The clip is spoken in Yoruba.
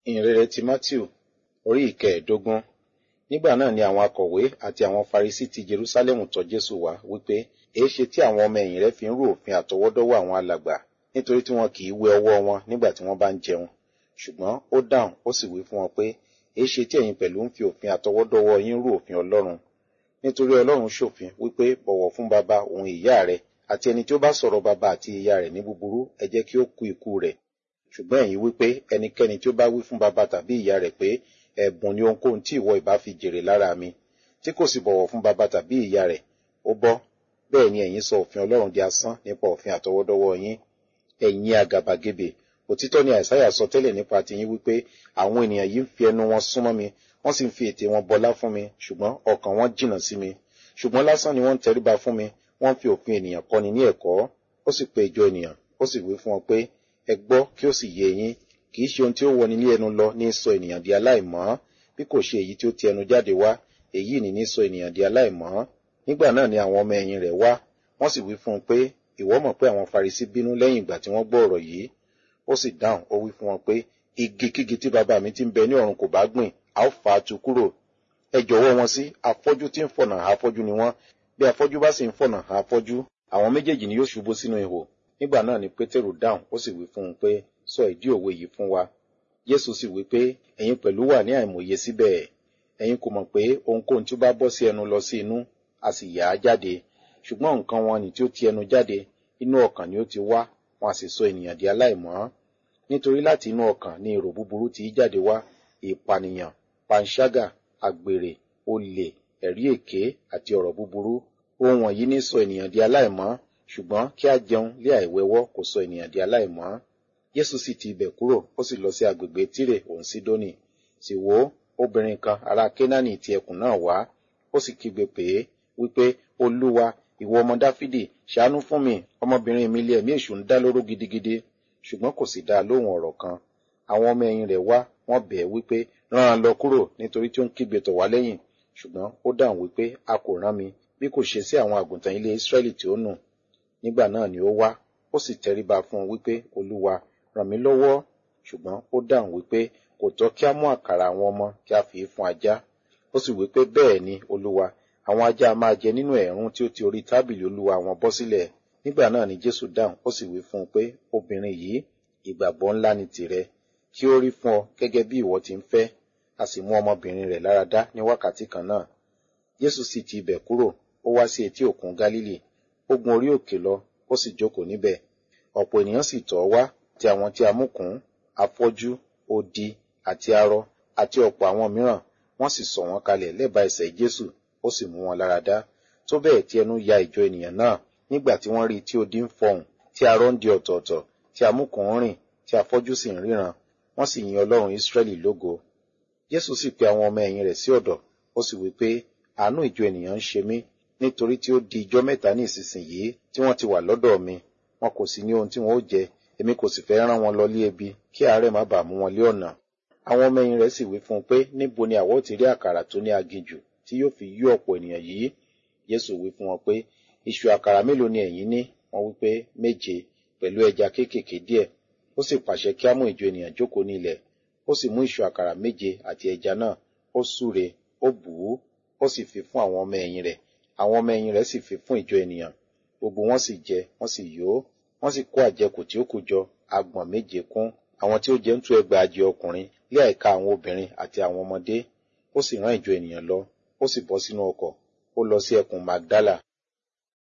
ìhìnrere ti matthew orí ìkẹẹ̀ẹ́dógún nígbà náà ni àwọn akọ̀wé àti àwọn farisí ti jerúsálẹ́mù tọ̀ jésù wá wípé èéṣe tí àwọn ọmọ ẹ̀yìn rẹ fi ń rú òfin àtọwọ́dọ́wọ́ àwọn alàgbà nítorí tí wọn kì í wẹ ọwọ́ wọn nígbà tí wọ́n bá ń jẹun ṣùgbọ́n ó dáhùn ó sì wí fún wọn pé èéṣe tí ẹ̀yin pẹ̀lú ń fi òfin àtọwọ́dọ́wọ́ yín rú òfin ọlọ́run nítorí ọlọ́run ṣòfin wípé bọ̀wọ̀ fún baba òun ìyá rẹ àti ẹni tí ó bá sọ̀rọ̀ baba àti ìyá rẹ̀ ní búburú ẹ jẹ́ kí ó kú ikú rẹ̀ ṣùgbọ́n ẹ̀yin wípé ẹnikẹ́ni tí ó bá wí fún baba tàbí ìyá rẹ̀ pé ẹ̀bùn ni ohunkóhun tí ìwọ ìbá fi jèrè lára mi tí kò sì bọ̀wọ̀ fún baba tàbí ìyá rẹ̀ ó bọ́ bẹ́ẹ̀ ni ẹ̀yin sọ òfin ọlọ́run di asán nípa òfin àtọwọ́dọ́wọ́ yín ẹ̀yin àgàbàgebè òtítọ́ ni àìsáyà sọ tẹ́lẹ̀ nípa tiyín wípé àwọn ènìyàn yìí ń fi ẹnu wọn súnmọ́ mi wọ́n sì ń fi ètè wọn bọlá fún mi ṣùgbọ́n ọkàn wọn jìnnà sí mi ṣùgbọ́n lásán ni wọ́n ń tẹríba fún mi wọ́n fi òfin ènìyàn kọ́ni ní ẹ̀kọ́ ó sì pe ìjọ ènìyàn ó sì wí fún wọn pé ẹ gbọ́ kí ó sì yé yín kì í ṣe ohun tí ó wọni ní ẹnu lọ ní sọ ènìyàn di aláìmọ́ bí kò ṣe èyí tí ó ti ẹnu jáde wá èyí ni ní sọ ènìyàn di aláìmọ́ nígbà náà ni àwọn ọmọ ẹ̀yìn rẹ̀ wá wọ́n sì wí fún un pé ìwọ mọ̀ pé àwọn farisí bínú lẹ́yìn ìgbà tí wọ́n gbọ́ ọ̀rọ̀ yìí ó sì dáhùn ó wí fún wọn pé igi kígi tí bàbá mi ti ń bẹ ní ọ̀run kò bá gbìn a ó fà á tu kúrò ẹ jọ̀wọ́ wọn sí afọ́jú tí ń fọ̀nà afọ́jú ni wọ́n bí afọ́jú bá sì ń fọ̀nà afọ́jú àwọn méjèèjì ni yóò ṣubú sínú ihò nígbà náà ni pétérù dáhùn ó sì wí fún un pé sọ ìdí òwe yìí fún wa jésù sì wí pé ẹ̀yin pẹ̀lú wà ní àìmọye síbẹ̀ ẹ̀yin kò mọ̀ pé ohunkóhun tí ó bá bọ́ sí ẹnu lọ sí inú a sì yà á jáde ṣùgbọ́n nǹkan wọn ni tí ó ti ẹnu jáde inú ọkàn ni ó ti wá wọn a sì sọ ènìyàn di aláìmọ́ nítorí láti inú ọkàn ni èrò búburú ti jáde wá ìpànìyàn panṣágà àgbèrè olè ẹ̀rí èké àti ọ̀rọ̀ búburú ohun wọ̀nyí ní sọ ènìyàn di aláìmọ́ ṣùgbọ́n kí a jẹun lé àìwẹ́wọ́ kò sọ ènìyàn di aláìmọ́ jésù sì ti ibẹ̀ kúrò ó sì lọ sí agbègbè tírè òun sídónì sì wò ó obìnrin kan ará kénáánì ti ẹkùn náà wá ó sì kígbe pè é wípé olúwa ìwọ ọmọ dáfídì ṣàánú fún mi ọmọbìnrin mi lé ẹ̀mí èṣù ń dá lóró gidigidi ṣùgbọ́n kò sì dá a lóhùn ọ̀rọ̀ kan àwọn ọmọ ẹ̀yìn rẹ̀ wá wọ́n bẹ̀ ẹ́ wípé rán an lọ kúrò nítorí tí ó ń kígbe tọ̀ wá lẹ́yìn ṣùgbọ́n ó dáhùn wípé a kò rán mi bí kò ṣe sí àwọn àgùntàn ilé ísírẹ́lì tí ó nù nígbà náà ni ó wá ó sì tẹríba fún un wípé olúwa ràn mí lọ́wọ́ ṣùgbọ́n ó dáhùn wípé kò tọ́ kí a mú àkàrà àwọn ọmọ kí a fi fún ajá ó sì wípé bẹ́ẹ̀ ni olúwa àwọn ajá máa jẹ nínú ẹ̀rún tí ó ti orí tábìlì olúwa wọn bọ́ sílẹ̀ nígbà náà ni jésù dáhùn ó sì wí fún un pé obìnrin yìí ìgbàgbọ́ ńlá ni tìrẹ kí ó rí fún ọ gẹ́gẹ́ bí ìwọ ti ń fẹ́ a sì mú ọmọbìnrin rẹ̀ lára dá ní wákàtí kan náà jésù sì ti ibẹ̀ kúrò ó wá sí etí òkun gálílì ó gun orí òkè lọ ó sì jókòó níbẹ̀ ọ̀pọ̀ ènìyàn sì tọ̀ ọ́ wá ti àwọn tí a mú kún afọ́jú odi àti arọ àti ọ̀pọ̀ àwọn mìíràn wọ́n sì sọ̀ wọ́n kalẹ̀ lẹ́bàá ẹsẹ̀ jésù ó sì mú wọn lára dá tó bẹ́ẹ̀ tí ẹnu ya ìjọ ènìyàn náà nígbà tí wọ́n rí tí odi ń fọhùn tí arọ ń di ọ̀tọ̀ọ̀tọ̀ tí amúkùn ń rìn tí afọ́jú sì ń ríran wọ́n sì yin ọlọ́run ísírẹ́lì lógo jésù sì pe àwọn ọmọ ẹ̀yìn rẹ̀ sí ọ̀dọ̀ ó sì wí pé àánú ìjọ ènìyàn ń ṣe mí nítorí tí ó di ijọ́ mẹ́ta ní ìsinsìnyí tí wọ́n ti wà lọ́dọ̀ mi wọn kò sì ní ohun tí wọn ó jẹ èmi kò sì fẹ́ rán wọn lọ lé ebi kí àárẹ̀ má bàa mú wọn lé ọ̀nà àwọn ọmọ ẹ̀yìn rẹ̀ sì wí fún un pé níbo ni àwọ̀ ti rí àkàrà tó ní aginjù tí yóò fi yó ọ̀pọ̀ ènìyàn yìí jésù wí fún wọn pé iṣu àkàrà mélòó ni ẹ̀yin ní wọ́n wí pé méje pẹ̀lú ẹja kéékèèké díẹ̀ ó sì pàṣẹ kí á mú ìjọ ènìyàn jókòó ní ilẹ̀ ó sì mú iṣu àkàrà méje àti ẹja náà ó súre ó bù ú ó sì fi fún àwọn ọmọ ẹ̀yìn rẹ̀ àwọn ọmọ ẹ̀yìn rẹ̀ sì fi fún ìjọ ènìyàn gbogbo wọn sì jẹ wọn sì yó wọn sì kó àjẹkù tí ó kù jọ agbọ̀n méje kún àwọn tí ó jẹ ń tú ẹgbàajì ọkùnrin lé àìka àwọn obìnrin àti àwọn ọmọdé ó sì rán ìjọ ènìyàn lọ ó sì bọ́ sínú ọkọ̀ ó lọ sí ẹkùn magdala